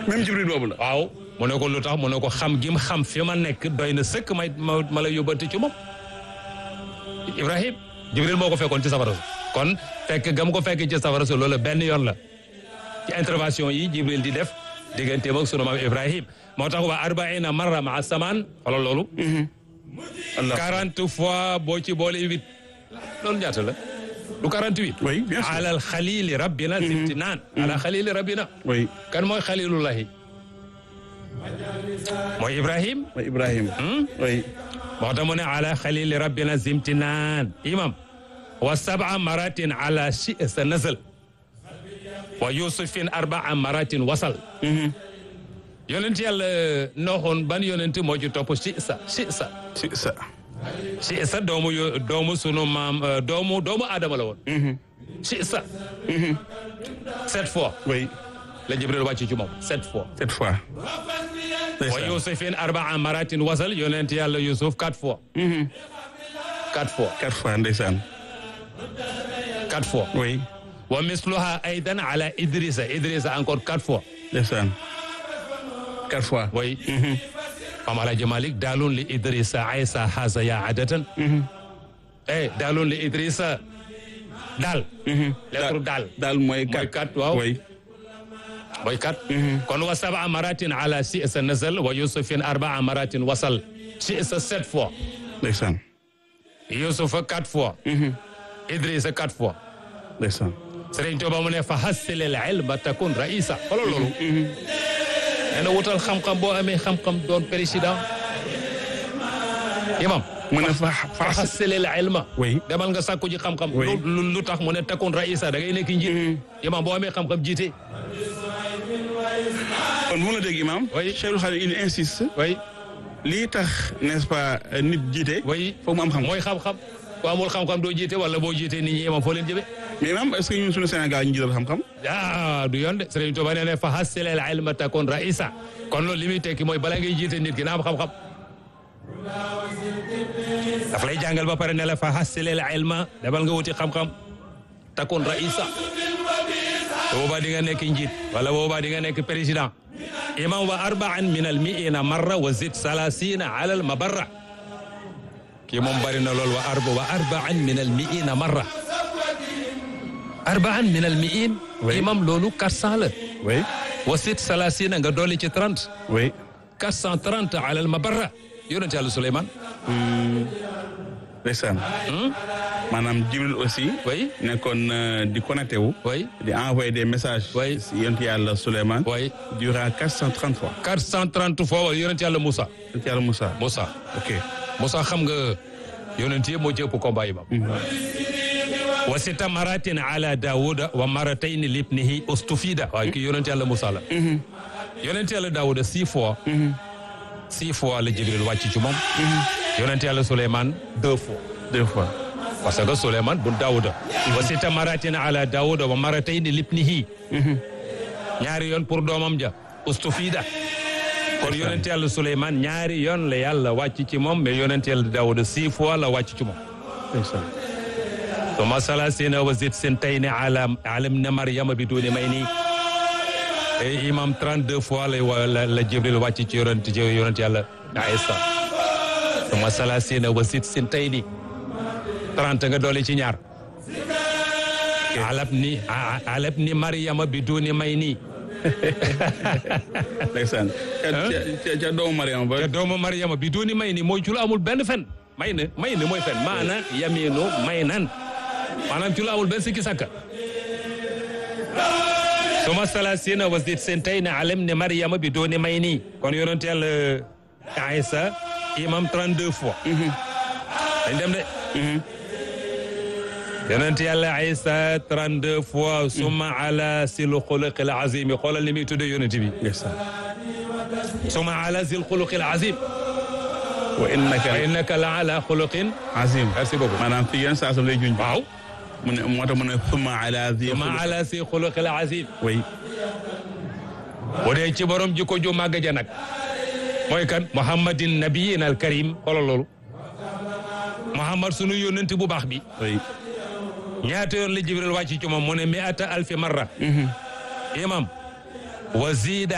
même jibril boobu la waaw mu ne ko lu tax mu ne ko xam gi mu xam fi ma nekk doy na sëkk may ma ma la yóbbante ci moom Ibrahim Jibril moo ko fekkoon ci safara su kon fekk gam ko fekk ci safara su loolu benn yoon la ci intervention yi Jibril di def digganteem ak sunu maam Ibrahim moo tax waa arbaina marra maa samaan xoolal loolu allah quarante fois boo ci boole huit loolu ñaata la du quarante huit oui bien sûr alal xalili rabbina simtinaan ala xalili rabbina oui kan mooy xalilullahi mooy Ibrahim mooy ibrahima oui moo tax mu ne ala xalili rabbina zimtinaan imam wa sab'a maratin ala shi sa nasal wa yusufin arbaa maratin wasal yonent yàlla nooxoon ban yonent moo ci topp shi sa shi sa si sa shi sa doomu yo- doomu sunu maam euh, doomu doomu aadama la woon shi sa sept fois oui la Jibril wàcc ci moom sept fois cette fois wa ndeysaan yusufin arbaa maratin wasal yonent yàlla yusuf quatre fois quatre fois quatre fois ndeysaan quatre fois oui wa misluha aidan ala idrissa idrissa encore quatre fois ndeysaan quatre fois way mam alaji malik daalun li idrissa aysa haza ya adatan eh daalun li idrissa daal lettre daal daal mooy mooy quatre quatre waaw oui mooy quatre kon wa sab'a maratin ala si'sa nazal wa yusufin arba'a maratin wasal si'sa sept fois ndeysaan yusufa quatre fois idrissa quatre fois ndeysaan Sëriñ Tuuba mu ne fa hassilil ilma takun raïsa xoolal loolu nee na wutal xam-xam boo amee xam-xam doon président imam mu ne fa fa fa hassilil ilma oui demal nga sàkku ji xam-xam Oui. lu lu- lu tax mu ne takun raïsa da ngay nekk njiit imam boo amee xam-xam jiite kon bu la dégg imam Oui. Cheikhul Khadim il insiste way lii tax n'est-ce pas nit jiite way foog mu am xam mooy xam-xam ku amul xam-xam doo jiite wala boo jiite nit ñi imam foo leen jëme mais imam est-ce que ñun suñu Sénégal ñu jiital xam-xam ah du yoon de Sëriñ Tuuba nee na fa hassilil ilma takun raïsa kon loolu li muy tekki mooy bala ngay jiite nit ki na am xam-xam daf lay jàngal ba pare ne la fa hassilil ilma demal nga wuti xam-xam takun raïsa boobaa di nga nekk njiit wala boobaa di nga nekk président imam wa arbaan min al miina marra wa zid salasina ala al mabarra kii moom bari na lool wa arba wa arbaan min al miina marra arbaan min al miin Oui. imam loolu 400 la oui wa zid salasina nga dolli ci 30 oui 430 ala al mabarra yonent yàlla Souleymane ndeysaan maanaam Jibril aussi oui nekkoon euh, di connecté wu oui di envoyer des messages Oui. si yonent yàlla Souleymane oui durant 430 fois 430 fois wala yonent yàlla Moussa yonent yàlla Moussa Moussa ok Moussa xam nga yonent yëpp moo ci ëpp combat yi ba wa sita maratin ala daawuda wa maratayn libnihi ustufida waaye kii yonent yàlla Moussa la yonent yàlla daawuda six fois six fois la Jibril wàcc ci moom yonent yàlla Souleymane deux fois deux fois parce que Souleymane bu daawuda wa sita maratin ala daawuda wa maratayn libnihi ñaari yoon pour doomam ja ustufida kon yonent yàlla Souleymane ñaari yoon la yàlla wàcc ci moom mais yonent yàlla daawuda six fois la wàcc ci moom ndeysaan ثم ثلاثين وزد سنتين على على ابن مريم بدون ميني اي امام 32 fois la la la jibril wàcc ci yonent ci yonent yàlla Isa ثم ثلاثين وزد سنتين 30 nga doole ci ñaar على ابن على ابن مريم بدون ميني ndeysaan ca ca ca doomu Mariama ba te doomu Mariama biduni mayni mooy ci lu amul benn fen may na may na mooy fen maana yaminu may nan maanaam ci lu amul benn sikki sakka suma salasina wa zid sentayni alam ne Mariama biduni mayni kon yonent yàlla Aïssa imam 32 fois dañ dem de yonent yàlla Aïssa 32 fois suma ala sil xuluqil azimi xoolal ni muy tudde yonent bi ndeysaan suma ala sil xuluqil azim wa innaka wa innaka la ala xuluqin azim merci beaucoup maanaam fii yenn saa sam lay juñ waaw mu ne moo tax mu ne summa ala zi suma ala si xuluqil azim oui bu dee ci borom jikko ju màgg ja nag mooy kan muhammadin nabiyin al karim xoolal loolu muhammad sunu yónnent bu baax bi oui ñaata yoon la jibril wàcc ci moom mu ne mi ata alfi marra imam wa zida